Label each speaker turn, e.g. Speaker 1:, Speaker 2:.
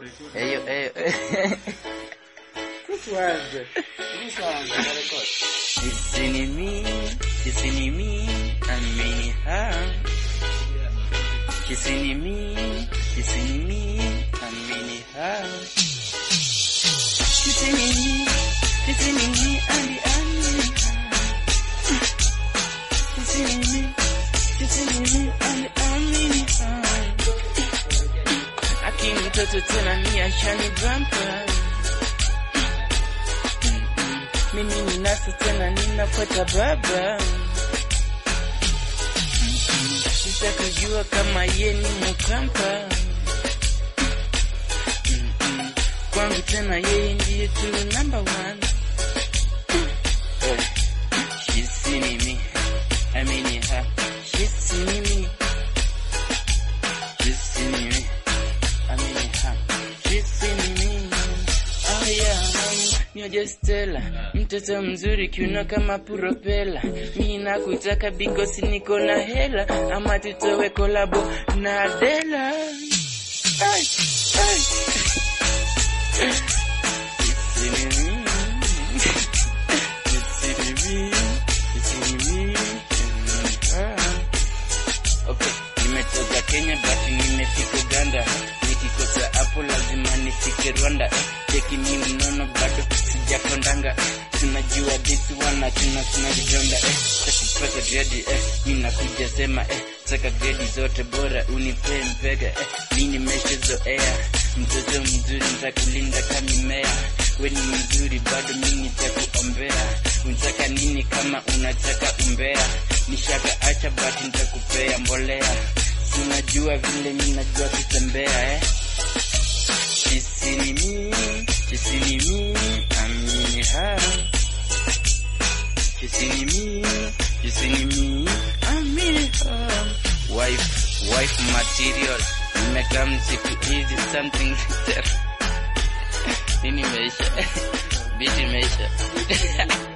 Speaker 1: Eyo, eyo.
Speaker 2: Tuanze. Tuanze na record.
Speaker 1: Isini mi, isini mi, amini ha. Kisini mi, kisini mi, amini ha. Kisini mi, kisini mi, andi amini ha. Kisini mi, kisini mi, andi amini ha. Aki mtoto tena ni ashani bumper. mimi ninasa tena ninafuata baba sisa kujua kama ye ni mukampa Mm-mm. kwangu tena yeye ndiye tu number one Eh, she's seen me I mean her she's seen me she's seen me I mean her she's seen me oh yeah Nyoje Stella, mtoto mzuri kiuno kama propela. Mimi nakutaka because niko na hela, ama tutowe kolabo na Adela. Ay, ay. It's in me. It's in me. It's in me. Ah. Okay, nimetoka Kenya but nimefika Uganda. Nikikosa hapo lazima nifike Rwanda. Eh, cheki mi mnono bado sijakondanga. Eh, tunajua this one tuna tuna vidonda. Eh, takupata grade eh, mi nakuja sema eh, taka grade zote bora unipe mpega. Eh, mi nimeshazoea mtoto mzuri nitakulinda kama mimea. We ni mzuri bado mi nitakuombea. Unataka nini kama unataka umbea? Nishaka acha but nitakupea mbolea. Si unajua vile mi najua kutembea eh? Kisini mi, kisini mi, amini ha. Kisini mi, kisini mi, amini ha. Wife, wife material. Nimekaa msiku hizi something nini imeisha? Biti imeisha.